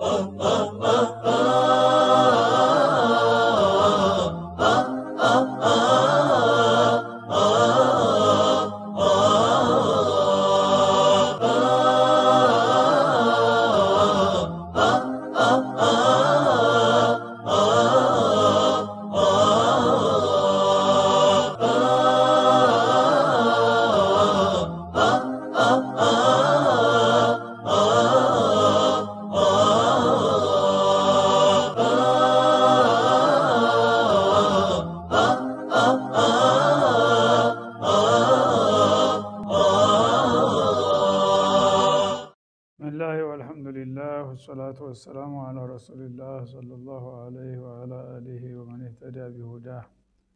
ብስሚላህ ወልሐምዱሊላህ ወሰላቱ ወሰላሙ አላ ረሱሊላህ ሰለላሁ አለይህ ወአላ አሊህ ወመን ኢህተዳ ቢሁዳህ።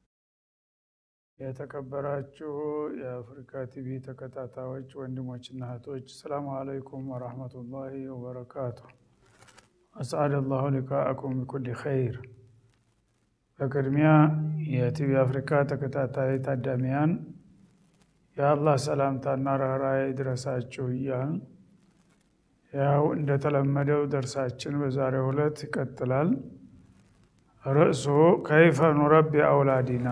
የተከበራችሁ የአፍሪካ ቲቪ ተከታታዮች ወንድሞችና እህቶች ሰላሙ አለይኩም ወረህመቱላሂ ወበረካቱ። አስአድ አላሁ ሊቃአኩም ቢኩል ኸይር። በቅድሚያ የቲቪ አፍሪካ ተከታታይ ታዳሚያን የአላህ ሰላምታና ርኅራኄ ይድረሳችሁ እያል ያው እንደተለመደው ደርሳችን በዛሬው ዕለት ይቀጥላል። ርዕሱ ከይፈ ኑረቢ አውላዲና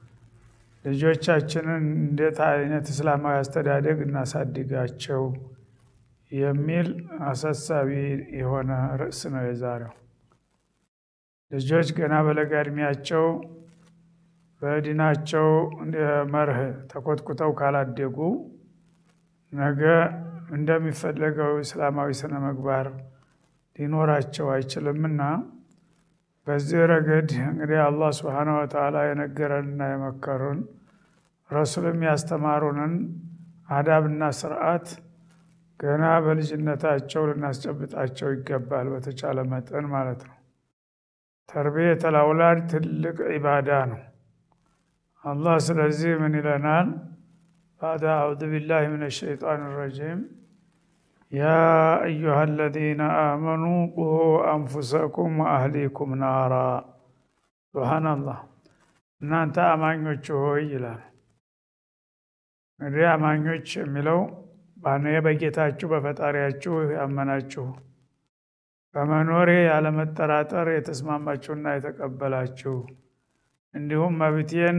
ልጆቻችንን እንዴት አይነት እስላማዊ አስተዳደግ እናሳድጋቸው የሚል አሳሳቢ የሆነ ርዕስ ነው የዛሬው። ልጆች ገና በለጋ እድሜያቸው በዲናቸው መርህ ተኮትኩተው ካላደጉ ነገ እንደሚፈለገው እስላማዊ ስነ ምግባር ሊኖራቸው አይችልምና በዚህ ረገድ እንግዲህ አላህ ስብሓነ ወተዓላ የነገረንና የመከሩን ረሱልም ያስተማሩንን አዳብና ስርዓት ገና በልጅነታቸው ልናስጨብጣቸው ይገባል፣ በተቻለ መጠን ማለት ነው። ተርቢየተል አውላድ ትልቅ ዒባዳ ነው። አላህ ስለዚህ ምን ይለናል? ባዕድ አዑዙ ቢላሂ ሚነ ሸይጣን ረጂም ያ አዩሃ አለዚነ አመኑ ቁ አንፉሰኩም ወአህሊኩም ናራ። ሱብሓነላህ እናንተ አማኞች ሆይ ይላል። እንግዲህ አማኞች የሚለው ባነ በጌታችሁ በፈጣሪያችሁ ያመናችሁ በመኖሬ ያለመጠራጠር የተስማማችሁና የተቀበላችሁ እንዲሁም መብቴን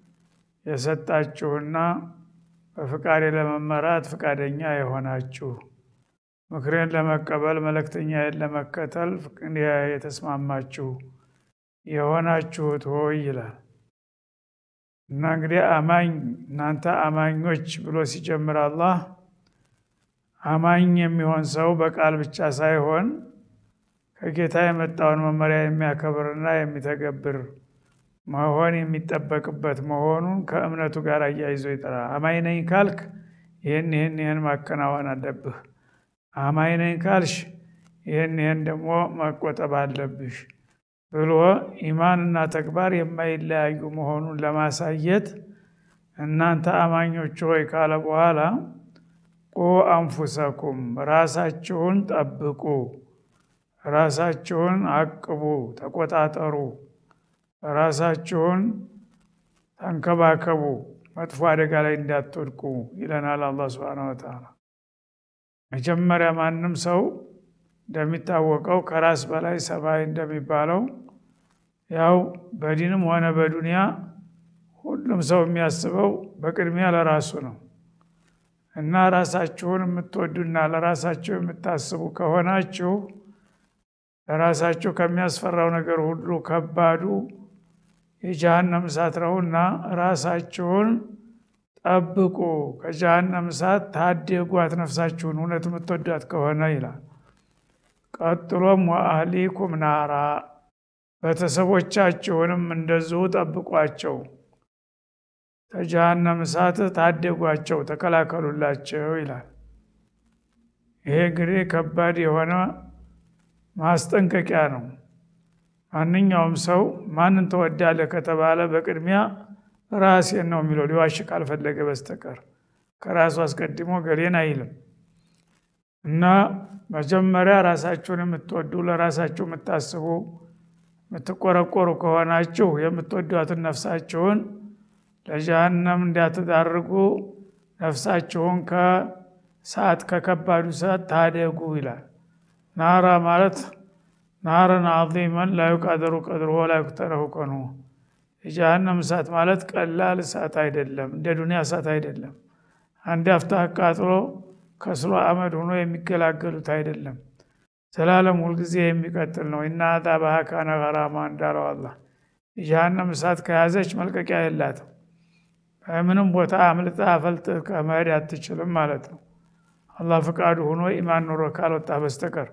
የሰጣችሁና በፍቃዴ ለመመራት ፍቃደኛ የሆናችሁ ምክሬን ለመቀበል መልእክተኛዬን ለመከተል የተስማማችሁ የሆናችሁት ሆይ ይላል እና እንግዲህ አማኝ እናንተ አማኞች ብሎ ሲጀምር አላህ አማኝ የሚሆን ሰው በቃል ብቻ ሳይሆን ከጌታ የመጣውን መመሪያ የሚያከብርና የሚተገብር መሆን የሚጠበቅበት መሆኑን ከእምነቱ ጋር አያይዞ ይጠራል። አማኝ ነኝ ካልክ ይህን ይህን ይህን ማከናወን አለብህ። አማኝ ነኝ ካልሽ ይህን ይህን ደግሞ መቆጠብ አለብሽ ብሎ ኢማንና ተግባር የማይለያዩ መሆኑን ለማሳየት እናንተ አማኞች ሆይ ካለ በኋላ ቁ አንፉሰኩም ራሳችሁን ጠብቁ፣ ራሳችሁን አቅቡ፣ ተቆጣጠሩ ራሳችሁን ተንከባከቡ፣ መጥፎ አደጋ ላይ እንዳትወድቁ ይለናል አላህ ሱብሓነሁ ወተዓላ። መጀመሪያ ማንም ሰው እንደሚታወቀው ከራስ በላይ ሰብአዊ እንደሚባለው ያው በዲንም ሆነ በዱንያ ሁሉም ሰው የሚያስበው በቅድሚያ ለራሱ ነው እና ራሳችሁን የምትወዱና ለራሳችሁ የምታስቡ ከሆናችሁ ለራሳችሁ ከሚያስፈራው ነገር ሁሉ ከባዱ የጀሃነም እሳት ነውና ራሳችሁን ጠብቁ፣ ከጀሃነም እሳት ታደጓት ነፍሳችሁን እውነት የምትወዷት ከሆነ ይላል። ቀጥሎም ወአህሊኩም ናራ ቤተሰቦቻችሁንም እንደዚሁ ጠብቋቸው፣ ከጀሃነም እሳት ታደጓቸው፣ ተከላከሉላቸው ይላል። ይሄ እንግዲህ ከባድ የሆነ ማስጠንቀቂያ ነው። ማንኛውም ሰው ማንን ተወዳለህ ከተባለ በቅድሚያ ራሴን ነው የሚለው ሊዋሽ ካልፈለገ በስተቀር ከራሱ አስቀድሞ ገሌን አይልም። እና መጀመሪያ ራሳችሁን የምትወዱ ለራሳችሁ የምታስቡ የምትቆረቆሩ ከሆናችሁ የምትወዷትን ነፍሳችሁን ለጀሃነም እንዳትዳርጉ ነፍሳችሁን ከሰዓት ከከባዱ ሰዓት ታደጉ ይላል። ናራ ማለት ናረን አዚመን ላ ዩቃደሩ ቀድሩ ወላ ዩቅተረሁ ቀኑ የጀሃነም እሳት ማለት ቀላል እሳት አይደለም፣ እንደ ዱንያ እሳት አይደለም። አንድ አፍታ አቃጥሎ ከስሎ አመድ ሆኖ የሚገላገሉት አይደለም። ዘላለም ሁልጊዜ የሚቀጥል ነው። እና አዛበሃ ካነ ገራማ እንዳለው አላህ የጀሃነም እሳት ከያዘች መልቀቂያ የላትም። በምንም ቦታ አምልጣ አፈልጥ ከመሄድ አትችልም ማለት ነው። አላህ ፍቃዱ ሆኖ ኢማን ኑሮ ካልወጣ በስተቀር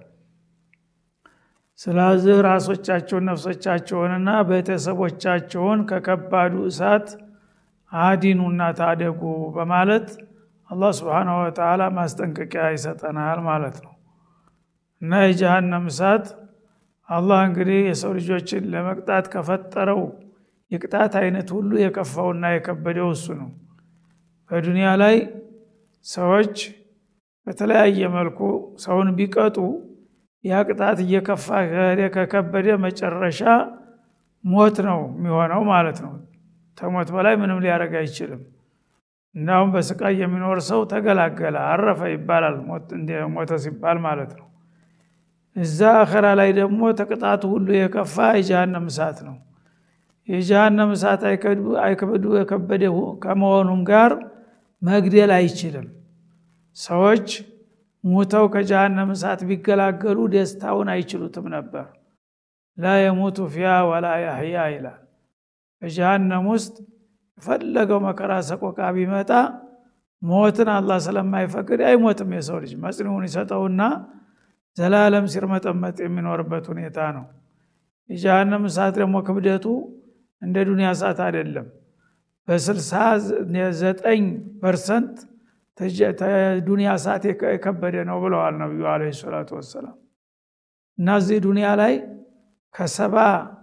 ስለዚህ ራሶቻቸውን ነፍሶቻቸውንና ቤተሰቦቻቸውን ከከባዱ እሳት አዲኑና ታደጉ በማለት አላህ ስብሓነሁ ወተዓላ ማስጠንቀቂያ ይሰጠናል ማለት ነው። እና የጀሃነም እሳት አላህ እንግዲህ የሰው ልጆችን ለመቅጣት ከፈጠረው የቅጣት አይነት ሁሉ የከፋውና የከበደው እሱ ነው። በዱንያ ላይ ሰዎች በተለያየ መልኩ ሰውን ቢቀጡ ያ ቅጣት እየከፋ ከሄደ ከከበደ መጨረሻ ሞት ነው የሚሆነው ማለት ነው። ተሞት በላይ ምንም ሊያደርግ አይችልም። እንዳሁም በስቃይ የሚኖር ሰው ተገላገለ፣ አረፈ ይባላል። ሞተ ሲባል ማለት ነው። እዛ አኸራ ላይ ደግሞ ተቅጣቱ ሁሉ የከፋ የጀሃነም እሳት ነው። የጀሃነም እሳት አይከብዱ የከበደ ከመሆኑም ጋር መግደል አይችልም። ሰዎች ሙተው ከጀሃነም እሳት ቢገላገሉ ደስታውን አይችሉትም ነበር። ላ የሙቱ ፊያ ወላ ያህያ ይላል። በጀሃነም ውስጥ የፈለገው መከራ ሰቆቃ ቢመጣ ሞትን አላህ ስለማይፈቅድ አይሞትም። የሰው ልጅ መጽኒውን ይሰጠውና ዘላለም ሲርመጠመጥ የሚኖርበት ሁኔታ ነው። የጀሃነም እሳት ደግሞ ክብደቱ እንደ ዱንያ እሳት አይደለም። በስልሳ ዘጠኝ ፐርሰንት ዱንያ እሳት የከበደ ነው ብለዋል ነቢዩ ዓለይሂ ሰላቱ ወሰላም። እና እዚህ ዱንያ ላይ ከሰባ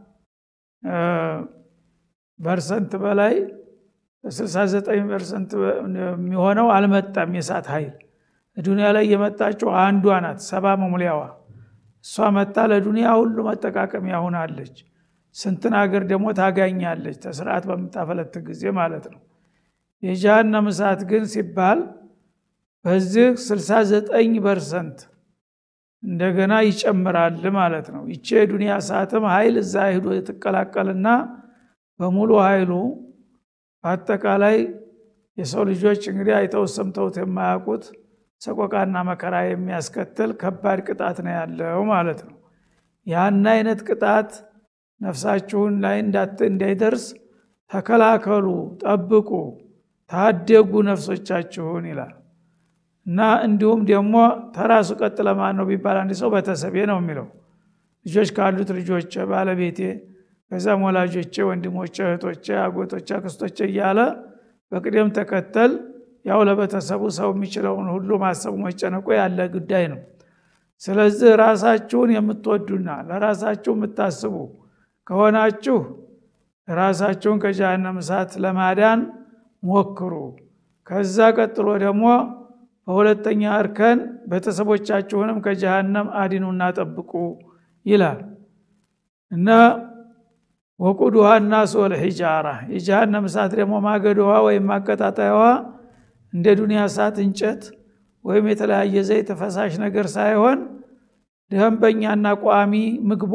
ፐርሰንት በላይ በስልሳ ዘጠኝ ፐርሰንት የሚሆነው አልመጣም የእሳት ኃይል ዱንያ ላይ የመጣችው አንዷ ናት፣ ሰባ መሙሊያዋ እሷ መጣ ለዱንያ ሁሉ መጠቃቀሚያ ሆናለች። ስንትን ሀገር ደግሞ ታጋኛለች፣ ተስርዓት በምታፈለት ጊዜ ማለት ነው። የጀሃነም እሳት ግን ሲባል በዚህ 69 ፐርሰንት እንደገና ይጨምራል ማለት ነው። ይቼ የዱንያ እሳትም ኃይል እዛ ሂዶ ትቀላቀልና በሙሉ ኃይሉ በአጠቃላይ የሰው ልጆች እንግዲህ አይተው ሰምተውት የማያውቁት ሰቆቃና መከራ የሚያስከትል ከባድ ቅጣት ነው ያለው ማለት ነው። ያን አይነት ቅጣት ነፍሳችሁን ላይ እንዳይደርስ ተከላከሉ፣ ጠብቁ፣ ታደጉ ነፍሶቻችሁን ይላል እና እንዲሁም ደግሞ ተራሱ ቀጥ ለማን ነው ቢባል አንድ ሰው ቤተሰቤ ነው የሚለው ልጆች ካሉት ልጆቼ፣ ባለቤቴ፣ ከዛም ወላጆቼ፣ ወንድሞቼ፣ እህቶቼ፣ አጎቶቼ፣ አክስቶቼ እያለ በቅደም ተከተል ያው ለቤተሰቡ ሰው የሚችለውን ሁሉ ማሰቡ መጨነቁ ያለ ጉዳይ ነው። ስለዚህ ራሳችሁን የምትወዱና ለራሳችሁ የምታስቡ ከሆናችሁ ራሳችሁን ከጀሃነም እሳት ለማዳን ሞክሩ። ከዛ ቀጥሎ ደግሞ በሁለተኛ እርከን ቤተሰቦቻችሁንም ከጀሃነም አዲኑና ጠብቁ ይላል እና ወቁዱሃ ናስ ወልሒጃራ የጀሃነም እሳት ደግሞ ማገዶዋ ወይም ማቀጣጠያዋ እንደ ዱንያ እሳት እንጨት ወይም የተለያየ ዘይት ፈሳሽ ነገር ሳይሆን ደንበኛና ቋሚ ምግቧ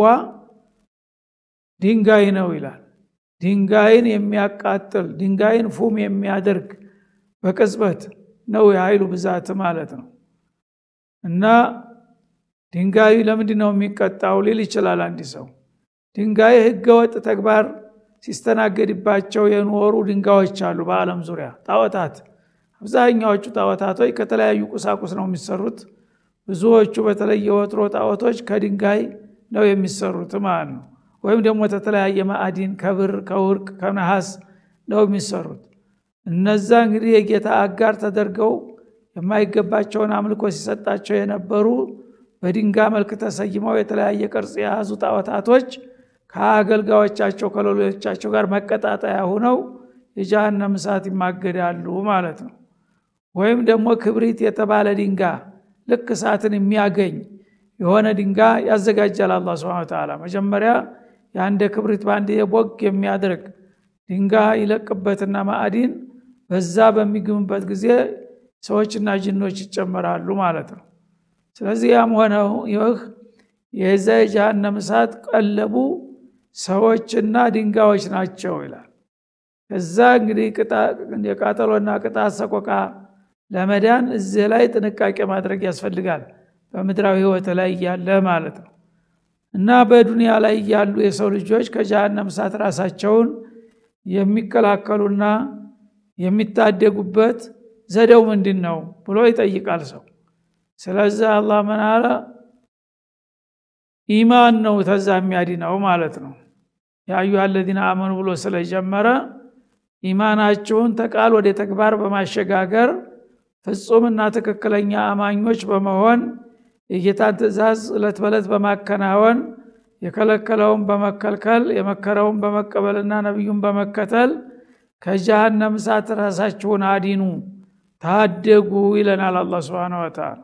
ድንጋይ ነው ይላል። ድንጋይን የሚያቃጥል ድንጋይን ፉም የሚያደርግ በቅጽበት ነው የኃይሉ ብዛት ማለት ነው። እና ድንጋዩ ለምንድን ነው የሚቀጣው ሊል ይችላል አንድ ሰው። ድንጋይ ህገወጥ ተግባር ሲስተናገድባቸው የኖሩ ድንጋዮች አሉ በዓለም ዙሪያ ጣዖታት አብዛኛዎቹ ጣዖታቶች ከተለያዩ ቁሳቁስ ነው የሚሰሩት። ብዙዎቹ በተለይ የወትሮ ጣዖቶች ከድንጋይ ነው የሚሰሩት ማለት ነው። ወይም ደግሞ ከተለያየ ማዕዲን ከብር፣ ከውርቅ፣ ከነሐስ ነው የሚሰሩት። እነዛ እንግዲህ የጌታ አጋር ተደርገው የማይገባቸውን አምልኮ ሲሰጣቸው የነበሩ በድንጋይ መልክ ተሰይመው የተለያየ ቅርጽ የያዙ ጣዖታቶች ከአገልጋዮቻቸው ከሌሎቻቸው ጋር መቀጣጠያ ሁነው የጀሃነም እሳት ይማገዳሉ ማለት ነው። ወይም ደግሞ ክብሪት የተባለ ድንጋይ ልክ እሳትን የሚያገኝ የሆነ ድንጋይ ያዘጋጃል አላህ ሱብሓነሁ ወተዓላ። መጀመሪያ የአንድ ክብሪት በአንድ የቦግ የሚያደርግ ድንጋይ ይለቅበትና ማዕዲን በዛ በሚግምበት ጊዜ ሰዎችና ጅኖች ይጨመራሉ ማለት ነው። ስለዚህ ያም ሆነው ይህ የዛ የጀሃነም እሳት ቀለቡ ሰዎችና ድንጋዮች ናቸው ይላል ከዛ እንግዲህ የቃጠሎና ቅጣት ሰቆቃ ለመዳን እዚህ ላይ ጥንቃቄ ማድረግ ያስፈልጋል በምድራዊ ህይወት ላይ እያለ ማለት ነው እና በዱንያ ላይ ያሉ የሰው ልጆች ከጀሃነም እሳት ራሳቸውን የሚከላከሉና የሚታደጉበት ዘዴው ምንድን ነው ብሎ ይጠይቃል ሰው ስለዚህ አላህ ምን አለ ኢማን ነው ተዛ የሚያድነው ማለት ነው የአዩሃ አለዚነ አመኑ ብሎ ስለጀመረ ኢማናችሁን ተቃል ወደ ተግባር በማሸጋገር ፍጹምና ትክክለኛ አማኞች በመሆን የጌታን ትእዛዝ እለት በለት በማከናወን የከለከለውን በመከልከል የመከረውን በመቀበልና ነቢዩን በመከተል ከጀሃነም እሳት ራሳችሁን አዲኑ ታደጉ ይለናል አላ ስብን ወተላ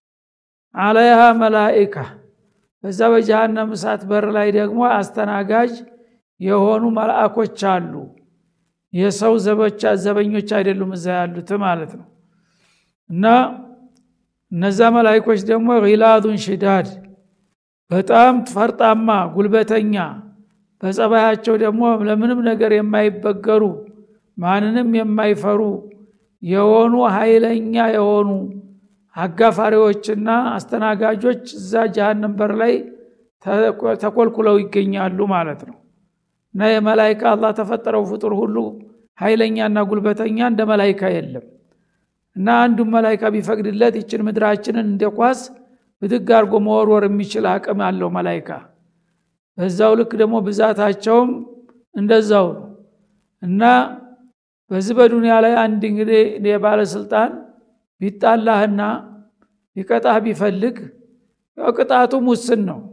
አለይሃ መላኢካ በዛ በጀሃነም እሳት በር ላይ ደግሞ አስተናጋጅ የሆኑ መልአኮች አሉ የሰው ዘቦቻ ዘበኞች አይደሉም እዛ ያሉት ማለት ነው እና እነዛ መላይኮች ደግሞ ጊላዱን ሽዳድ በጣም ፈርጣማ ጉልበተኛ በጸባያቸው ደግሞ ለምንም ነገር የማይበገሩ ማንንም የማይፈሩ የሆኑ ኃይለኛ የሆኑ አጋፋሪዎችና አስተናጋጆች እዛ ጀሃነም በር ላይ ተኮልኩለው ይገኛሉ ማለት ነው እና የመላይካ አላህ ተፈጠረው ፍጡር ሁሉ ኃይለኛና ጉልበተኛ እንደ መላይካ የለም እና አንዱን መላይካ ቢፈቅድለት ይችን ምድራችንን እንደ ኳስ ብድግ አድርጎ መወርወር የሚችል አቅም አለው መላይካ በዛው ልክ ደግሞ ብዛታቸውም እንደዛው ነው እና በዚህ በዱንያ ላይ አንድ እንግዲህ የባለስልጣን ቢጣላህና ሊቀጣህ ቢፈልግ ያው ቅጣቱም ውስን ነው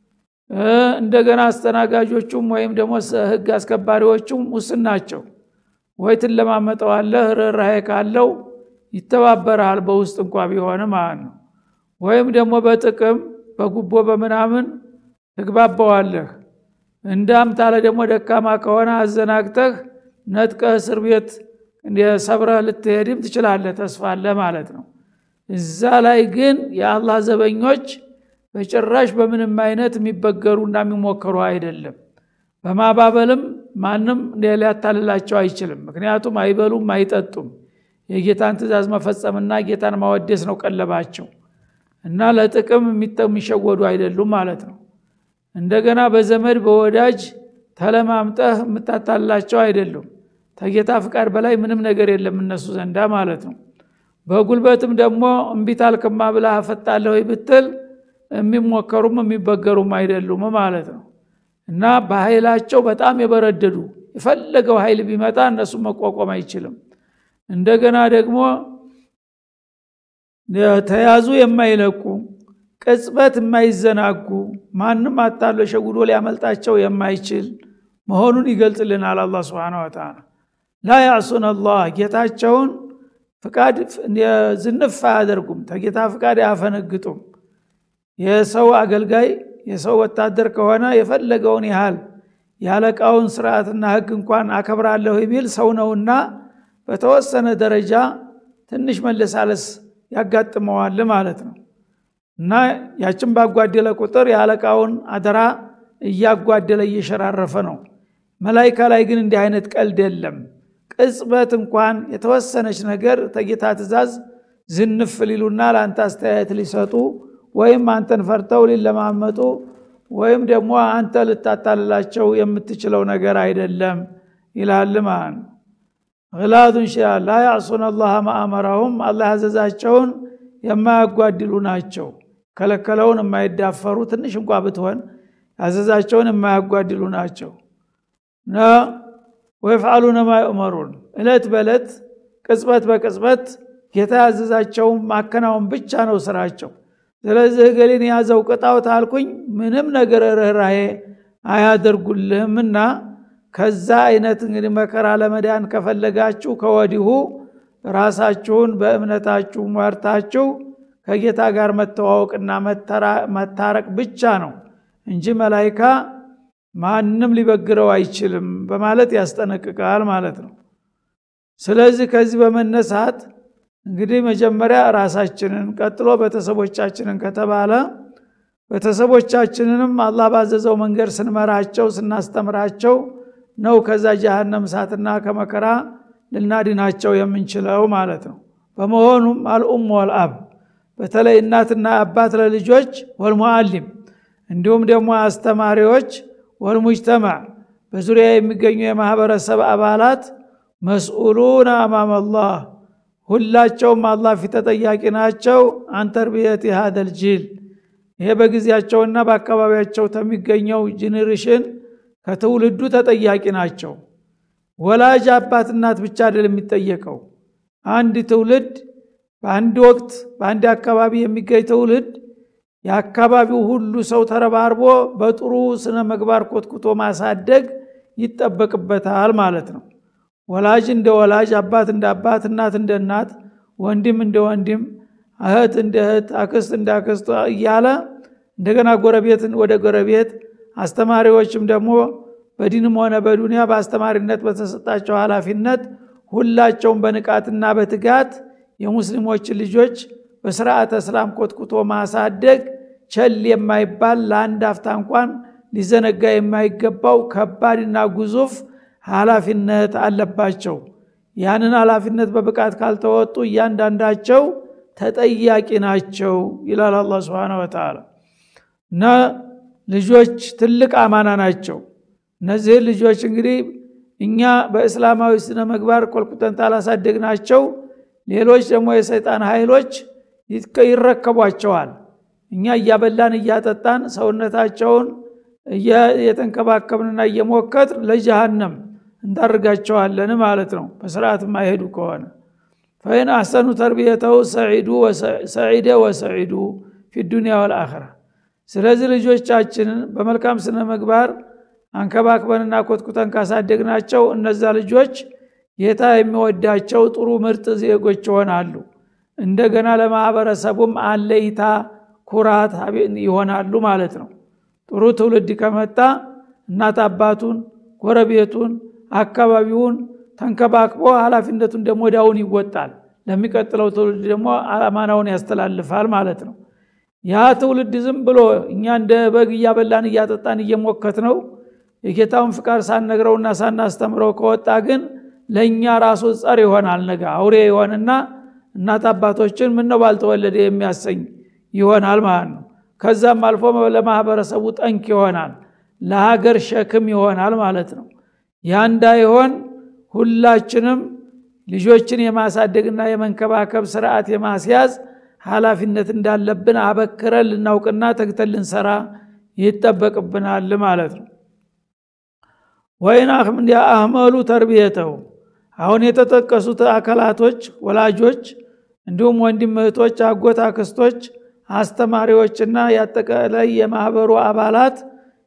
እንደገና አስተናጋጆቹም ወይም ደግሞ ህግ አስከባሪዎቹም ውስን ናቸው ወይ ትለማመጠዋለህ ርኅራሄ ካለው ይተባበረሃል በውስጥ እንኳ ቢሆን ማለት ነው ወይም ደግሞ በጥቅም በጉቦ በምናምን ትግባባዋለህ እንዳም ታለ ደግሞ ደካማ ከሆነ አዘናግተህ ነጥቀህ እስር ቤት ሰብረህ ልትሄድም ትችላለህ ተስፋለ ማለት ነው እዛ ላይ ግን የአላህ ዘበኞች በጭራሽ በምንም አይነት የሚበገሩ እና የሚሞከሩ አይደለም በማባበልም ማንም ሊያታልላቸው አይችልም ምክንያቱም አይበሉም አይጠጡም የጌታን ትእዛዝ መፈጸምና ጌታን ማወደስ ነው ቀለባቸው እና ለጥቅም የሚሸወዱ አይደሉም ማለት ነው እንደገና በዘመድ በወዳጅ ተለማምጠህ የምታታላቸው አይደሉም ተጌታ ፍቃድ በላይ ምንም ነገር የለም እነሱ ዘንዳ ማለት ነው በጉልበትም ደግሞ እምቢታልክማ ብላ አፈጣለሁ ብትል የሚሞከሩም የሚበገሩም አይደሉም ማለት ነው እና በኃይላቸው በጣም የበረደዱ የፈለገው ኃይል ቢመጣ እነሱ መቋቋም አይችልም እንደገና ደግሞ ተያዙ የማይለቁ ቅጽበት የማይዘናጉ ማንም አታሎ ሸጉዶ ሊያመልጣቸው የማይችል መሆኑን ይገልጽልናል አላ ስብን ወተላ ላ ያዕሱን አላህ ጌታቸውን ፍቃድ ዝንፍ አያደርጉም ተጌታ ፍቃድ አያፈነግጡም የሰው አገልጋይ የሰው ወታደር ከሆነ የፈለገውን ያህል ያለቃውን ስርዓትና ህግ እንኳን አከብራለሁ ቢል ሰው ነውና በተወሰነ ደረጃ ትንሽ መለሳለስ ያጋጥመዋል ማለት ነው እና ያችን ባጓደለ ቁጥር የአለቃውን አደራ እያጓደለ እየሸራረፈ ነው መላይካ ላይ ግን እንዲህ አይነት ቀልድ የለም ቅጽበት እንኳን የተወሰነች ነገር ተጌታ ትእዛዝ ዝንፍ ሊሉና ለአንተ አስተያየት ሊሰጡ ወይም አንተን ፈርተው ሊለማመጡ ወይም ደግሞ አንተ ልታታልላቸው የምትችለው ነገር አይደለም ይላል ማለት ነው ግላዱን ሺያ ላ ያዕሱን አላህ ማአመራሁም አላህ ያዘዛቸውን የማያጓድሉ ናቸው ከለከለውን የማይዳፈሩ ትንሽ እንኳ ብትሆን ያዘዛቸውን የማያጓድሉ ናቸው እና ወይፍዓሉነ ማ ዩእመሩን እለት በእለት ቅጽበት በቅጽበት ጌታ ያዘዛቸውን ማከናወን ብቻ ነው ስራቸው ስለዚህ ገሌን የያዘው ቅጣው ታልኩኝ ምንም ነገር ርኅራሄ አያደርጉልህምና ከዛ አይነት እንግዲህ መከራ ለመዳን ከፈለጋችሁ ከወዲሁ ራሳችሁን በእምነታችሁ መርታችሁ ከጌታ ጋር መተዋወቅና መታረቅ ብቻ ነው እንጂ መላይካ ማንም ሊበግረው አይችልም በማለት ያስጠነቅቃል ማለት ነው ስለዚህ ከዚህ በመነሳት እንግዲህ መጀመሪያ ራሳችንን ቀጥሎ ቤተሰቦቻችንን ከተባለ ቤተሰቦቻችንንም አላህ ባዘዘው መንገድ ስንመራቸው ስናስተምራቸው ነው ከዛ ጀሃነም እሳትና ከመከራ ልናድናቸው የምንችለው ማለት ነው በመሆኑም አልኡም ወልአብ በተለይ እናትና አባት ለልጆች ወልሙአሊም እንዲሁም ደግሞ አስተማሪዎች ወልሙጅተማዕ በዙሪያ የሚገኙ የማህበረሰብ አባላት መስኡሉን አማም አላህ ሁላቸውም አላህ ፊት ተጠያቂ ናቸው አንተርቢየት ሃደል ጂል ይሄ በጊዜያቸውና በአካባቢያቸው ከሚገኘው ጄኔሬሽን ከትውልዱ ተጠያቂ ናቸው ወላጅ አባት እናት ብቻ አይደል የሚጠየቀው አንድ ትውልድ በአንድ ወቅት በአንድ አካባቢ የሚገኝ ትውልድ የአካባቢው ሁሉ ሰው ተረባርቦ በጥሩ ስነ ምግባር ኮትኩቶ ማሳደግ ይጠበቅበታል ማለት ነው ወላጅ እንደ ወላጅ አባት እንደ አባት እናት እንደ እናት ወንድም እንደ ወንድም እህት እንደ እህት አክስት እንደ አክስት እያለ እንደገና ጎረቤትን ወደ ጎረቤት አስተማሪዎችም ደግሞ በዲንም ሆነ በዱንያ በአስተማሪነት በተሰጣቸው ኃላፊነት ሁላቸውም በንቃትና በትጋት የሙስሊሞችን ልጆች በስርዓተ እስላም ኮትኩቶ ማሳደግ ቸል የማይባል ለአንድ አፍታ እንኳን ሊዘነጋ የማይገባው ከባድና ግዙፍ ኃላፊነት አለባቸው ያንን ኃላፊነት በብቃት ካልተወጡ እያንዳንዳቸው ተጠያቂ ናቸው ይላል አላ ስብን ወተላ እና ልጆች ትልቅ አማና ናቸው እነዚህን ልጆች እንግዲህ እኛ በእስላማዊ ስነ ምግባር ኮልኩተን ታላሳደግናቸው ሌሎች ደግሞ የሰይጣን ኃይሎች ይረከቧቸዋል እኛ እያበላን እያጠጣን ሰውነታቸውን እየተንከባከብንና እየሞከት ለጀሃነም እንዳርጋቸዋለን ማለት ነው በስርዓት ማይሄዱ ከሆነ ፈይን አሰኑ ተርቢየተው ሰዒደ ወሰዒዱ ፊ ዱኒያ ወልአኸራ ስለዚህ ልጆቻችንን በመልካም ስነ ምግባር አንከባክበንና ኮትኩተን ካሳደግናቸው እነዛ ልጆች ጌታ የሚወዳቸው ጥሩ ምርጥ ዜጎች ይሆናሉ እንደገና ለማህበረሰቡም አለይታ ኩራት ይሆናሉ ማለት ነው ጥሩ ትውልድ ከመጣ እናት አባቱን ጎረቤቱን አካባቢውን ተንከባክቦ ኃላፊነቱን ደግሞ ዳውን ይወጣል ለሚቀጥለው ትውልድ ደግሞ አማናውን ያስተላልፋል ማለት ነው ያ ትውልድ ዝም ብሎ እኛ እንደ በግ እያበላን እያጠጣን እየሞከት ነው የጌታውን ፍቃድ ሳነግረውና ሳናስተምረው ከወጣ ግን ለእኛ ራሱ ጸር ይሆናል ነገ አውሬ ይሆንና እናት አባቶችን ምነው ባልተወለደ የሚያሰኝ ይሆናል ማለት ነው ከዛም አልፎ ለማህበረሰቡ ጠንክ ይሆናል ለሀገር ሸክም ይሆናል ማለት ነው ያ እንዳይሆን ሁላችንም ልጆችን የማሳደግና የመንከባከብ ስርዓት የማስያዝ ኃላፊነት እንዳለብን አበክረን ልናውቅና ተግተን ልንሰራ ይጠበቅብናል ማለት ነው ወይን አህመሉ ተርቢየተው አሁን የተጠቀሱት አካላቶች ወላጆች እንዲሁም ወንድም እህቶች አጎት አክስቶች አስተማሪዎችና ያጠቃላይ የማህበሩ አባላት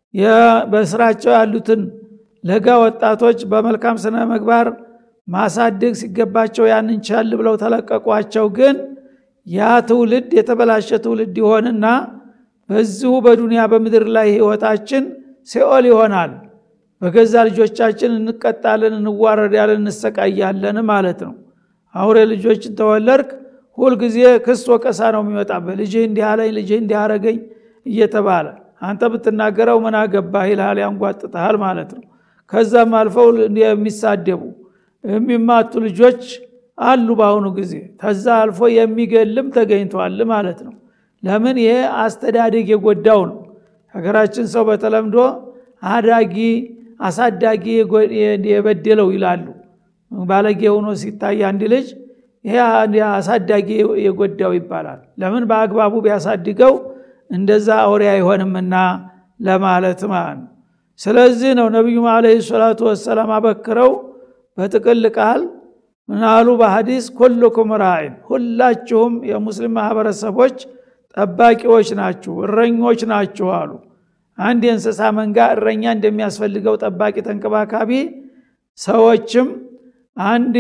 በስራቸው ያሉትን ለጋ ወጣቶች በመልካም ስነ ምግባር ማሳደግ ሲገባቸው ያንን ቻል ብለው ተለቀቋቸው ግን ያ ትውልድ የተበላሸ ትውልድ ይሆንና በዚሁ በዱንያ በምድር ላይ ህይወታችን ሲኦል ይሆናል በገዛ ልጆቻችን እንቀጣለን እንዋረዳለን እንሰቃያለን ማለት ነው አውሬ ልጆችን ተወለድክ ሁልጊዜ ክስ ወቀሳ ነው የሚመጣበት ልጅ እንዲህ አለኝ ልጅ እንዲህ አረገኝ እየተባለ አንተ ብትናገረው ምን አገባህ ይልሃል ያንጓጥጠሃል ማለት ነው ከዛም አልፈው የሚሳደቡ የሚማቱ ልጆች አሉ በአሁኑ ጊዜ ከዛ አልፎ የሚገልም ተገኝቷል ማለት ነው ለምን ይሄ አስተዳደግ የጎዳው ነው ሀገራችን ሰው በተለምዶ አዳጊ አሳዳጊ የበደለው ይላሉ ባለጌ ሆኖ ሲታይ አንድ ልጅ ይሄ አሳዳጊ የጎዳው ይባላል ለምን በአግባቡ ቢያሳድገው እንደዛ አውሬ አይሆንምና ለማለት ማለት ነው ስለዚህ ነው ነቢዩም አለ ሰላቱ ወሰላም አበክረው በጥቅል ቃል ምናሉ በሀዲስ ኩልኩም ራይን ሁላችሁም የሙስሊም ማህበረሰቦች ጠባቂዎች ናችሁ እረኞች ናችሁ አሉ አንድ የእንስሳ መንጋ እረኛ እንደሚያስፈልገው ጠባቂ ተንከባካቢ ሰዎችም አንድ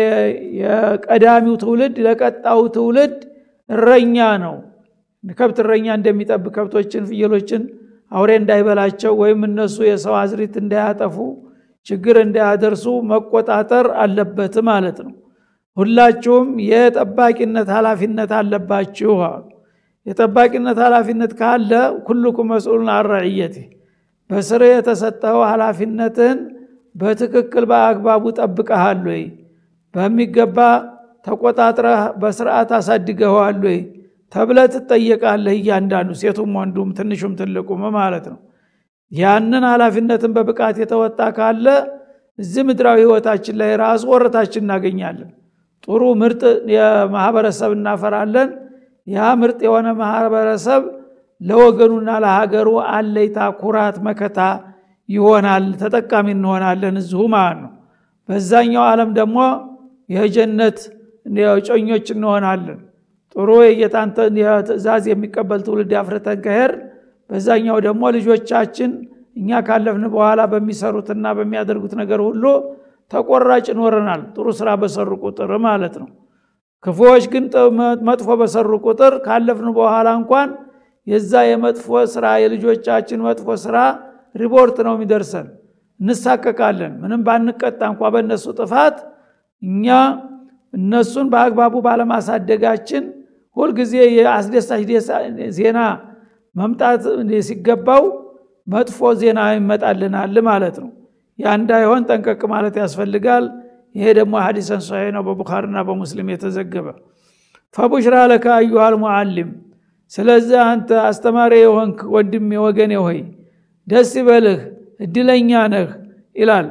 የቀዳሚው ትውልድ ለቀጣው ትውልድ እረኛ ነው ከብት እረኛ እንደሚጠብ ከብቶችን ፍየሎችን አውሬ እንዳይበላቸው ወይም እነሱ የሰው አዝሪት እንዳያጠፉ ችግር እንዳያደርሱ መቆጣጠር አለበት ማለት ነው ሁላችሁም የጠባቂነት ኃላፊነት አለባችሁ አሉ የጠባቂነት ኃላፊነት ካለ ኩልኩም መስኡሉን አረዕየት በስር የተሰጠው ኃላፊነትን በትክክል በአግባቡ ጠብቀሃል ወይ በሚገባ ተቆጣጥረህ በስርዓት አሳድገኸዋል ወይ ተብለ ትጠየቃለህ እያንዳንዱ ሴቱም ወንዱም ትንሹም ትልቁም ማለት ነው ያንን ኃላፊነትን በብቃት የተወጣ ካለ እዚህ ምድራዊ ህይወታችን ላይ ራሱ ወረታችን እናገኛለን ጥሩ ምርጥ የማህበረሰብ እናፈራለን ያ ምርጥ የሆነ ማህበረሰብ ለወገኑና ለሀገሩ አለይታ ኩራት መከታ ይሆናል ተጠቃሚ እንሆናለን እዚሁ ማለት ነው በዛኛው ዓለም ደግሞ የጀነት ጮኞች እንሆናለን ጥሩ የጌታን ትእዛዝ የሚቀበል ትውልድ አፍርተን ከሄር በዛኛው ደግሞ ልጆቻችን እኛ ካለፍን በኋላ በሚሰሩትና በሚያደርጉት ነገር ሁሉ ተቆራጭ ይኖረናል ጥሩ ስራ በሰሩ ቁጥር ማለት ነው ክፉዎች ግን መጥፎ በሰሩ ቁጥር ካለፍን በኋላ እንኳን የዛ የመጥፎ ስራ የልጆቻችን መጥፎ ስራ ሪፖርት ነው የሚደርሰን እንሳቀቃለን ምንም ባንቀጣ እንኳ በእነሱ ጥፋት እኛ እነሱን በአግባቡ ባለማሳደጋችን ሁልጊዜ የአስደሳች ዜና መምጣት ሲገባው መጥፎ ዜና ይመጣልናል ማለት ነው ያ እንዳይሆን ጠንቀቅ ማለት ያስፈልጋል ይሄ ደግሞ ሀዲሰን ሶሒህ ነው በቡኻርና በሙስሊም የተዘገበ ፈቡሽራ ለከ አዩሃል ሙዓሊም ስለዚህ አንተ አስተማሪ የሆንክ ወንድም ወገኔ ሆይ ደስ ይበልህ እድለኛ ነህ ይላል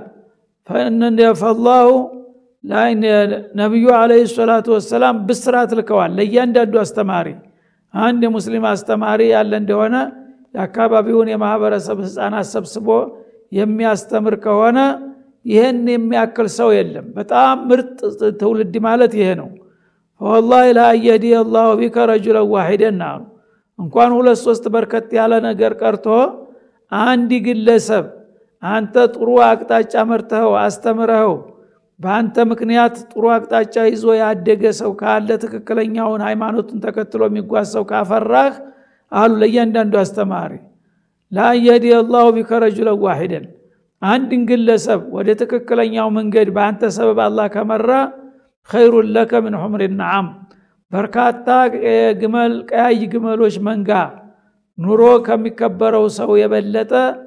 ፈላሁ ነቢዩ አለ ሰላቱ ወሰላም ብስራት ልከዋል ለእያንዳንዱ አስተማሪ አንድ የሙስሊም አስተማሪ ያለ እንደሆነ የአካባቢውን የማህበረሰብ ህፃናት ሰብስቦ የሚያስተምር ከሆነ ይህን የሚያክል ሰው የለም በጣም ምርጥ ትውልድ ማለት ይሄ ነው ወላሂ ላአየህዲ አላሁ ቢከ ረጁለን ዋሂደን አሉ እንኳን ሁለት ሶስት በርከት ያለ ነገር ቀርቶ አንድ ግለሰብ አንተ ጥሩ አቅጣጫ መርተኸው አስተምረኸው በአንተ ምክንያት ጥሩ አቅጣጫ ይዞ ያደገ ሰው ካለ ትክክለኛውን ሃይማኖቱን ተከትሎ የሚጓዝ ሰው ካፈራህ አሉ ለእያንዳንዱ አስተማሪ ላየህዲ አላሁ ቢከ ረጁለን ዋሂደን አንድን ግለሰብ ወደ ትክክለኛው መንገድ በአንተ ሰበብ አላህ ከመራ ኸይሩን ለከ ምን ሑምር ነዓም በርካታ ግመል ቀያይ ግመሎች መንጋ ኑሮ ከሚከበረው ሰው የበለጠ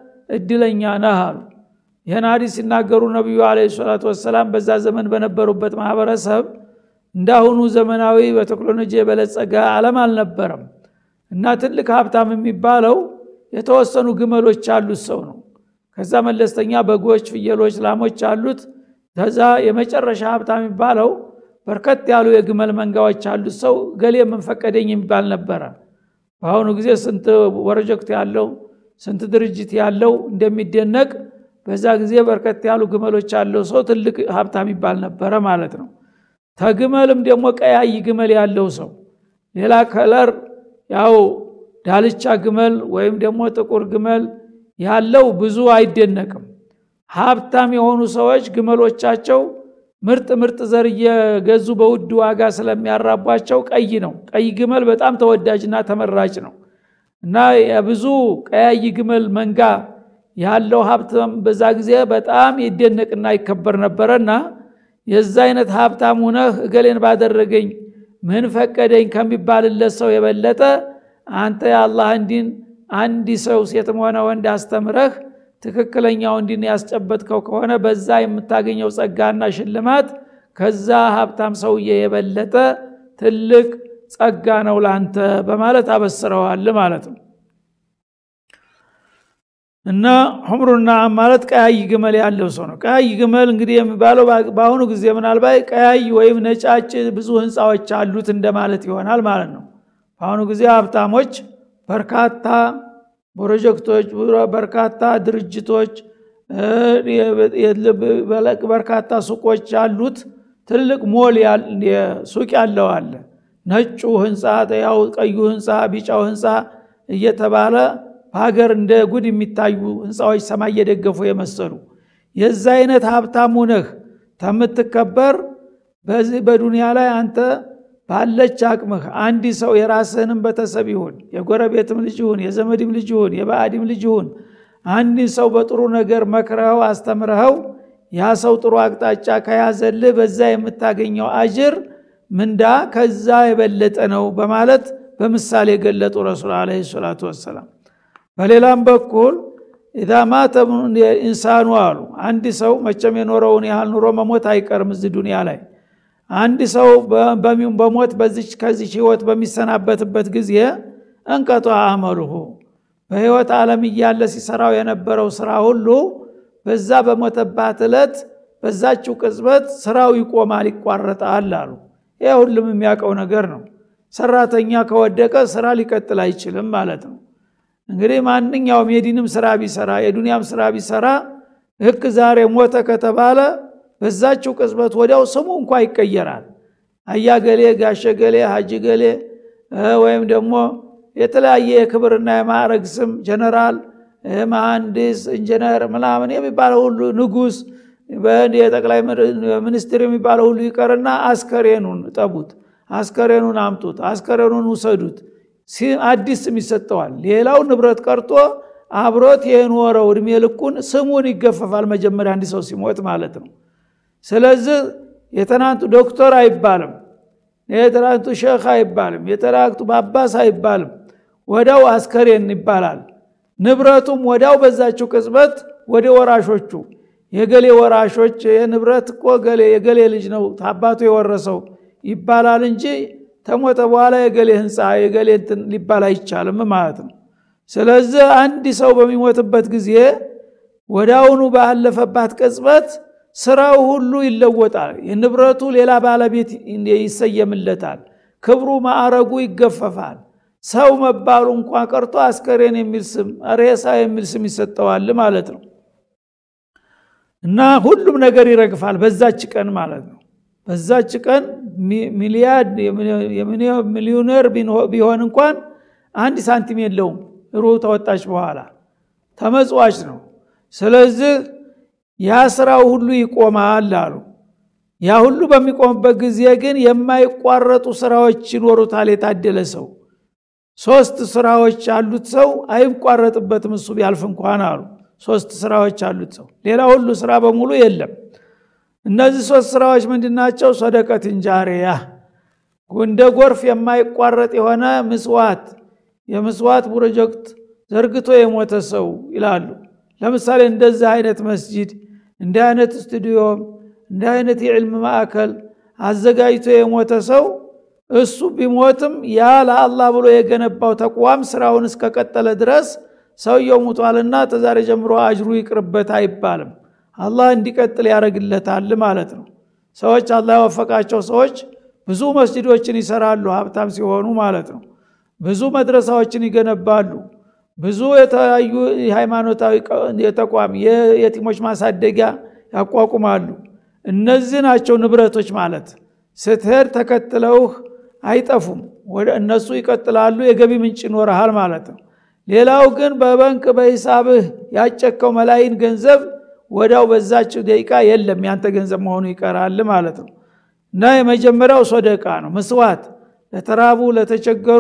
እድለኛ ነህ አሉ ይህን ሀዲስ ሲናገሩ ነቢዩ አለ ሰላቱ ወሰላም በዛ ዘመን በነበሩበት ማህበረሰብ እንዳሁኑ ዘመናዊ በቴክኖሎጂ የበለጸገ አለም አልነበረም እና ትልቅ ሀብታም የሚባለው የተወሰኑ ግመሎች ያሉት ሰው ነው ከዛ መለስተኛ በጎች ፍየሎች ላሞች አሉት ከዛ የመጨረሻ ሀብታም የሚባለው በርከት ያሉ የግመል መንጋዎች ያሉት ሰው ገሌ የምንፈቀደኝ የሚባል ነበረ በአሁኑ ጊዜ ስንት ፕሮጀክት ያለው ስንት ድርጅት ያለው እንደሚደነቅ በዛ ጊዜ በርከት ያሉ ግመሎች ያለው ሰው ትልቅ ሀብታም ይባል ነበረ ማለት ነው ተግመልም ደግሞ ቀያይ ግመል ያለው ሰው ሌላ ከለር ያው ዳልቻ ግመል ወይም ደግሞ ጥቁር ግመል ያለው ብዙ አይደነቅም ሀብታም የሆኑ ሰዎች ግመሎቻቸው ምርጥ ምርጥ ዘር እየገዙ በውድ ዋጋ ስለሚያራቧቸው ቀይ ነው ቀይ ግመል በጣም ተወዳጅና ተመራጭ ነው እና የብዙ ቀያይ ግመል መንጋ ያለው ሀብታም በዛ ጊዜ በጣም ይደነቅና ይከበር ነበረና የዛ አይነት ሀብታም ሁነህ እገሌን ባደረገኝ ምን ፈቀደኝ ከሚባልለት ሰው የበለጠ አንተ የአላህ እንዲን አንድ ሰው ሴትም ሆነ ወንድ አስተምረህ ትክክለኛው እንዲን ያስጨበጥከው ከሆነ በዛ የምታገኘው ጸጋና ሽልማት ከዛ ሀብታም ሰውዬ የበለጠ ትልቅ ጸጋ ነው ላንተ በማለት አበስረዋል ማለት ነው እና ሁምሩና ማለት ቀያይ ግመል ያለው ሰው ነው ቀያይ ግመል እንግዲህ የሚባለው በአሁኑ ጊዜ ምናልባት ቀያይ ወይም ነጫጭ ብዙ ህንፃዎች አሉት እንደማለት ይሆናል ማለት ነው በአሁኑ ጊዜ ሀብታሞች በርካታ ፕሮጀክቶች በርካታ ድርጅቶች በርካታ ሱቆች ያሉት ትልቅ ሞል ሱቅ ያለው አለ ነጩ ህንፃ ያው ቀዩ ህንፃ ቢጫው ህንፃ እየተባለ በሀገር እንደ ጉድ የሚታዩ ህንፃዎች ሰማይ እየደገፉ የመሰሉ የዛ አይነት ሀብታም ሁነህ ተምትከበር በዚህ በዱንያ ላይ አንተ ባለች አቅምህ አንድ ሰው የራስህንም ቤተሰብ ይሁን የጎረቤትም ልጅ ይሁን የዘመድም ልጅ ይሁን የባዕድም ልጅ ይሁን አንድ ሰው በጥሩ ነገር መክረኸው አስተምረኸው ያ ሰው ጥሩ አቅጣጫ ከያዘልህ በዛ የምታገኘው አጅር ምንዳ ከዛ የበለጠ ነው በማለት በምሳሌ ገለጡ ረሱል አለ ሰላቱ ወሰላም በሌላም በኩል ኢዛ ማተ ኢንሳኑ አሉ አንድ ሰው መቼም የኖረውን ያህል ኑሮ መሞት አይቀርም እዚህ ዱኒያ ላይ አንድ ሰው በሞት በዚች ከዚች ህይወት በሚሰናበትበት ጊዜ እንቀጧ አመልሁ በህይወት ዓለም እያለ ሲሰራው የነበረው ስራ ሁሉ በዛ በሞተባት ዕለት በዛችው ቅጽበት ስራው ይቆማል ይቋረጣል አሉ ይህ ሁሉም የሚያውቀው ነገር ነው ሰራተኛ ከወደቀ ስራ ሊቀጥል አይችልም ማለት ነው እንግዲህ ማንኛውም የዲንም ስራ ቢሰራ የዱንያም ስራ ቢሰራ ህክ ዛሬ ሞተ ከተባለ በዛችው ቅጽበት ወዲያው ስሙ እንኳ ይቀየራል አያገሌ ጋሸገሌ ሀጅ ገሌ ወይም ደግሞ የተለያየ የክብርና የማዕረግ ስም ጀነራል መሐንዲስ ኢንጂነር ምናምን የሚባለው ሁሉ ንጉስ የጠቅላይ ሚኒስትር የሚባለው ሁሉ ይቀርና አስከሬኑን ጠቡት አስከሬኑን አምጡት አስከሬኑን ውሰዱት አዲስ ስም ይሰጠዋል ሌላው ንብረት ቀርቶ አብሮት የኖረው እድሜ ልኩን ስሙን ይገፈፋል መጀመሪያ አንድ ሰው ሲሞት ማለት ነው ስለዚህ የትናንቱ ዶክተር አይባልም የትናንቱ ሼክ አይባልም የተናንቱ ባባስ አይባልም ወዳው አስከሬን ይባላል ንብረቱም ወዳው በዛችው ቅጽበት ወደ ወራሾቹ የገሌ ወራሾች የንብረት እኮ ገሌ የገሌ ልጅ ነው አባቱ የወረሰው ይባላል እንጂ ተሞተ በኋላ የገሌ ህንፃ የገሌ እንትን ሊባል አይቻልም ማለት ነው ስለዚህ አንድ ሰው በሚሞትበት ጊዜ ወዳውኑ ባለፈባት ቅጽበት ስራው ሁሉ ይለወጣል የንብረቱ ሌላ ባለቤት ይሰየምለታል ክብሩ ማዕረጉ ይገፈፋል ሰው መባሉ እንኳ ቀርቶ አስከሬን የሚል ስም ሬሳ የሚል ስም ይሰጠዋል ማለት ነው እና ሁሉም ነገር ይረግፋል በዛች ቀን ማለት ነው በዛች ቀን ሚሊያድ ሚሊዮነር ቢሆን እንኳን አንድ ሳንቲም የለውም ሩ ተወጣች በኋላ ተመጽዋች ነው ስለዚህ ያ ስራው ሁሉ ይቆማል አሉ ያ ሁሉ በሚቆምበት ጊዜ ግን የማይቋረጡ ስራዎች ይኖሩታል የታደለ ሰው ሶስት ስራዎች ያሉት ሰው አይቋረጥበትም እሱ ቢያልፍ እንኳን አሉ ሶስት ስራዎች አሉት ሰው ሌላ ሁሉ ስራ በሙሉ የለም እነዚህ ሶስት ስራዎች ምንድናቸው ሰደቀት እንጃሪያ እንደ ጎርፍ የማይቋረጥ የሆነ ምስዋት የምስዋት ፕሮጀክት ዘርግቶ የሞተ ሰው ይላሉ ለምሳሌ እንደዚህ አይነት መስጂድ እንዲህ አይነት ስቱዲዮም እንዲህ አይነት የዕልም ማዕከል አዘጋጅቶ የሞተ ሰው እሱ ቢሞትም ያ ለአላህ ብሎ የገነባው ተቋም ስራውን እስከቀጠለ ድረስ ሰውየው ሙቷልና ተዛሬ ጀምሮ አጅሩ ይቅርበት አይባልም አላህ እንዲቀጥል ያደረግለታል ማለት ነው ሰዎች አላህ ያወፈቃቸው ሰዎች ብዙ መስጅዶችን ይሰራሉ ሀብታም ሲሆኑ ማለት ነው ብዙ መድረሳዎችን ይገነባሉ ብዙ የተለያዩ ሃይማኖታዊ ተቋም የቲሞች ማሳደጊያ ያቋቁማሉ እነዚህ ናቸው ንብረቶች ማለት ስትሄድ ተከትለውህ አይጠፉም ወደ እነሱ ይቀጥላሉ የገቢ ምንጭ ይኖረሃል ማለት ነው ሌላው ግን በበንክ በሂሳብህ ያጨከው መላይን ገንዘብ ወዳው በዛችው ደቂቃ የለም ያንተ ገንዘብ መሆኑ ይቀራል ማለት ነው እና የመጀመሪያው ሶደቃ ነው ምስዋት ለተራቡ ለተቸገሩ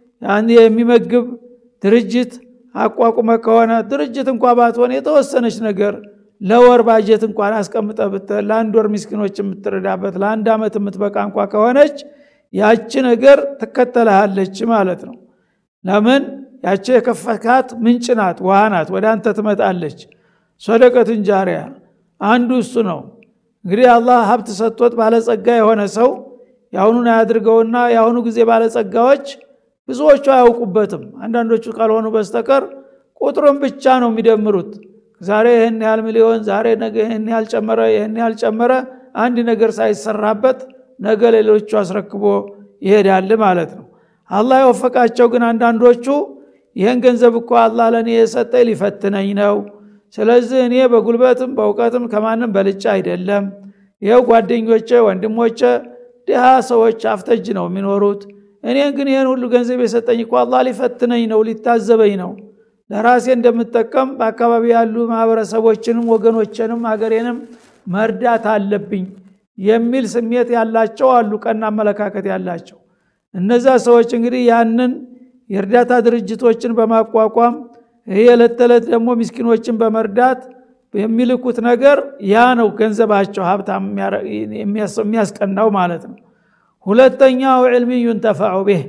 የሚመግብ ድርጅት አቋቁመ ከሆነ ድርጅት እንኳ ባትሆን የተወሰነች ነገር ለወር ባጀት እንኳን አስቀምጠ ብትል ለአንድ ወር ምስኪኖች የምትረዳበት ለአንድ ዓመት የምትበቃ እንኳ ከሆነች ያቺ ነገር ትከተልሃለች ማለት ነው ለምን ያቺ የከፈካት ምንጭ ናት ውሃ ናት ወደ አንተ ትመጣለች ሶደቀቱን ጃሪያ አንዱ እሱ ነው እንግዲህ አላህ ሀብት ሰጥቶት ባለጸጋ የሆነ ሰው የአሁኑን አያድርገውና የአሁኑ ጊዜ ባለጸጋዎች ብዙዎቹ አያውቁበትም አንዳንዶቹ ካልሆኑ በስተቀር ቁጥሩን ብቻ ነው የሚደምሩት ዛሬ ይህን ያህል ሚሊዮን ዛሬ ነገ ይህን ያህል ጨመረ ይህን ያህል ጨመረ አንድ ነገር ሳይሰራበት ነገ ሌሎቹ አስረክቦ ይሄዳል ማለት ነው አላህ የወፈቃቸው ግን አንዳንዶቹ ይህን ገንዘብ እኮ አላህ ለእኔ የሰጠ ሊፈትነኝ ነው ስለዚህ እኔ በጉልበትም በእውቀትም ከማንም በልጫ አይደለም ይኸው ጓደኞቼ ወንድሞቼ ድሃ ሰዎች አፍተጅ ነው የሚኖሩት እኔ ግን ይህን ሁሉ ገንዘብ የሰጠኝ እኮ አላህ ሊፈትነኝ ነው ሊታዘበኝ ነው ለራሴ እንደምጠቀም በአካባቢ ያሉ ማህበረሰቦችንም ወገኖችንም ሀገሬንም መርዳት አለብኝ የሚል ስሜት ያላቸው አሉ ቀና አመለካከት ያላቸው እነዛ ሰዎች እንግዲህ ያንን የእርዳታ ድርጅቶችን በማቋቋም ይህ የዕለት ተዕለት ደግሞ ምስኪኖችን በመርዳት የሚልኩት ነገር ያ ነው ገንዘባቸው ሀብታም የሚያስቀናው ማለት ነው ሁለተኛው ዕልሚ ዩንተፈዑ ቤህ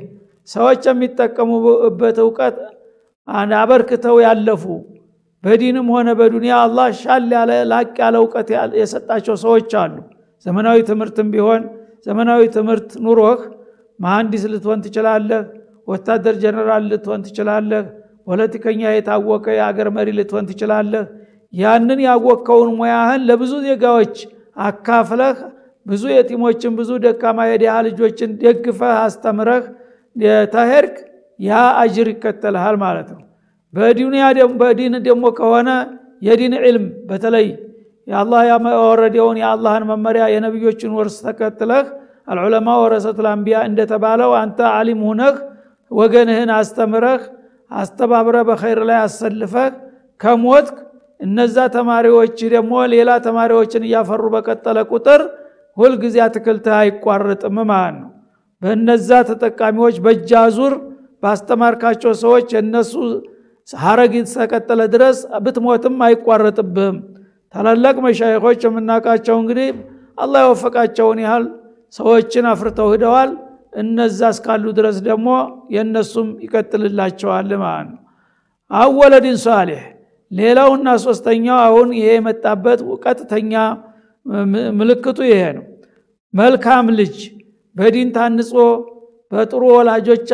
ሰዎች የሚጠቀሙበት እውቀት አበርክተው ያለፉ በዲንም ሆነ በዱንያ አላህ ሻል ያለ ላቅ ያለ እውቀት የሰጣቸው ሰዎች አሉ ዘመናዊ ትምህርትም ቢሆን ዘመናዊ ትምህርት ኑሮህ መሐንዲስ ልትሆን ትችላለህ ወታደር ጀነራል ልትሆን ትችላለህ ፖለቲከኛ የታወቀ የአገር መሪ ልትሆን ትችላለህ ያንን ያወቅከውን ሙያህን ለብዙ ዜጋዎች አካፍለህ ብዙ የቲሞችን ብዙ ደካማ የዲያ ልጆችን ደግፈህ አስተምረህ ተሄድክ ያ አጅር ይከተልሃል ማለት ነው በዱንያ በዲን ደግሞ ከሆነ የዲን ዕልም በተለይ የአላህ ያወረደውን የአላህን መመሪያ የነቢዮችን ወርስ ተከትለህ አልዑለማ ወረሰቱል አንቢያ እንደተባለው አንተ አሊም ሁነህ ወገንህን አስተምረህ አስተባብረ በኸይር ላይ አሰልፈህ ከሞትክ እነዛ ተማሪዎች ደግሞ ሌላ ተማሪዎችን እያፈሩ በቀጠለ ቁጥር ሁልጊዜ አትክልትህ አይቋረጥም ማለት ነው በእነዛ ተጠቃሚዎች በእጃዙር ባስተማርካቸው ሰዎች የእነሱ ሀረግ ተቀጠለ ድረስ ብትሞትም አይቋረጥብህም ታላላቅ መሻይኮች የምናውቃቸው እንግዲህ አላህ የወፈቃቸውን ያህል ሰዎችን አፍርተው ሂደዋል እነዛ እስካሉ ድረስ ደግሞ የእነሱም ይቀጥልላቸዋል ማለት ነው አወለድን ሳሌሕ ሌላውና ሶስተኛው አሁን ይሄ የመጣበት ቀጥተኛ ምልክቱ ይሄ ነው መልካም ልጅ በዲን ታንጾ በጥሩ ወላጆች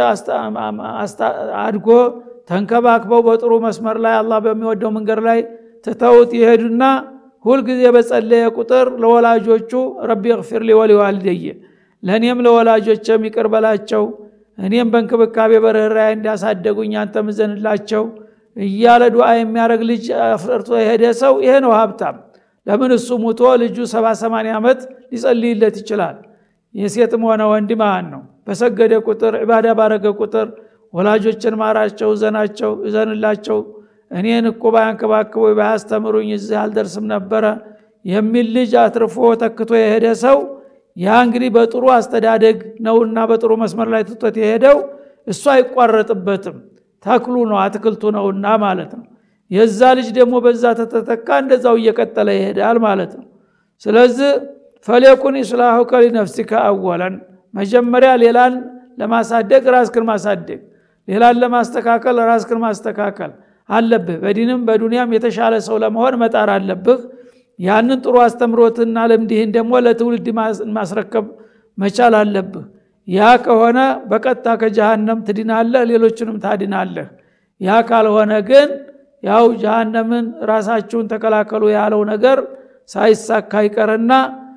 አድጎ ተንከባክበው በጥሩ መስመር ላይ አላህ በሚወደው መንገድ ላይ ትተውት ይሄዱና ሁልጊዜ በጸለየ ቁጥር ለወላጆቹ ረቢ እግፊር ሊ ወሊዋልደየ ለእኔም ለወላጆችም ይቅር በላቸው እኔም በእንክብካቤ በርኅራኄ እንዲያሳደጉኝ አንተ ምዘንላቸው እያለ ዱዓ የሚያደርግ ልጅ አፍርቶ የሄደ ሰው ይሄ ነው ሀብታም ለምን እሱ ሙቶ ልጁ ሰባ ሰማንያ ዓመት ሊጸልይለት ይችላል የሴትም ሆነ ወንድ ማን ነው በሰገደ ቁጥር ዕባዳ ባረገ ቁጥር ወላጆችን ማራቸው እዘናቸው እዘንላቸው እኔን እኮ ባያንከባክቦ ባያስተምሩኝ እዚህ አልደርስም ነበረ የሚል ልጅ አትርፎ ተክቶ የሄደ ሰው ያ እንግዲህ በጥሩ አስተዳደግ ነውና በጥሩ መስመር ላይ ትቶት የሄደው እሱ አይቋረጥበትም ተክሉ ነው አትክልቱ ነውና ማለት ነው የዛ ልጅ ደግሞ በዛ ተተተካ እንደዛው እየቀጠለ ይሄዳል ማለት ነው ስለዚህ ፈሌኩን ኢስላሁ ከሊነፍሲከ አወለን መጀመሪያ ሌላን ለማሳደግ ራስክን ማሳደግ ሌላን ለማስተካከል ራስክን ማስተካከል አለብህ በዲንም በዱንያም የተሻለ ሰው ለመሆን መጣር አለብህ ያንን ጥሩ አስተምሮትና ልምድህን ደግሞ ለትውልድ ማስረከብ መቻል አለብህ ያ ከሆነ በቀጥታ ከጀሃነም ትድናለህ ሌሎችንም ታድናለህ ያ ካልሆነ ግን ያው ጀሃነምን ራሳችሁን ተከላከሉ ያለው ነገር ሳይሳካ ይቀርና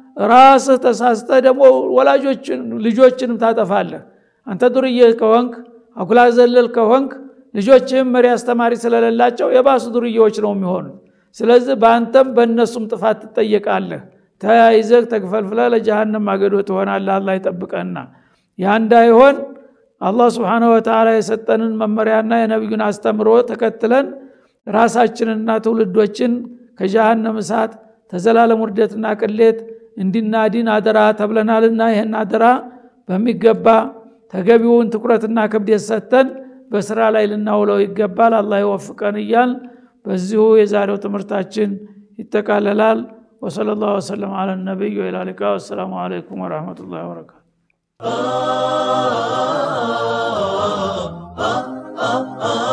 ራስህ ተሳስተ ደግሞ ወላጆችን ልጆችንም ታጠፋለህ አንተ ዱርዬ ከሆንክ አኩላ ዘለል ከሆንክ ልጆችህም መሪ አስተማሪ ስለሌላቸው የባሱ ዱርዬዎች ነው የሚሆኑት ስለዚህ በአንተም በእነሱም ጥፋት ትጠየቃለህ ተያይዘህ ተክፈልፍለ ለጀሃነም ማገዶ ትሆናለህ አላ ይጠብቀና ያ እንዳይሆን አላህ ስብሓነ ወተላ የሰጠንን መመሪያና የነቢዩን አስተምሮ ተከትለን ራሳችንና ትውልዶችን ከጀሃነም እሳት ተዘላለም ውርደትና ቅሌት እንዲናዲን አደራ ተብለናልና ይህን አደራ በሚገባ ተገቢውን ትኩረትና ክብደት ሰጥተን በስራ ላይ ልናውለው ይገባል አላህ ይወፍቀን እያል በዚሁ የዛሬው ትምህርታችን ይጠቃለላል ወሰለ ላሁ ወሰለም አለ ነቢይ ወላ ሊቃ ወሰላሙ አለይኩም ወረህመቱላህ ወበረካቱ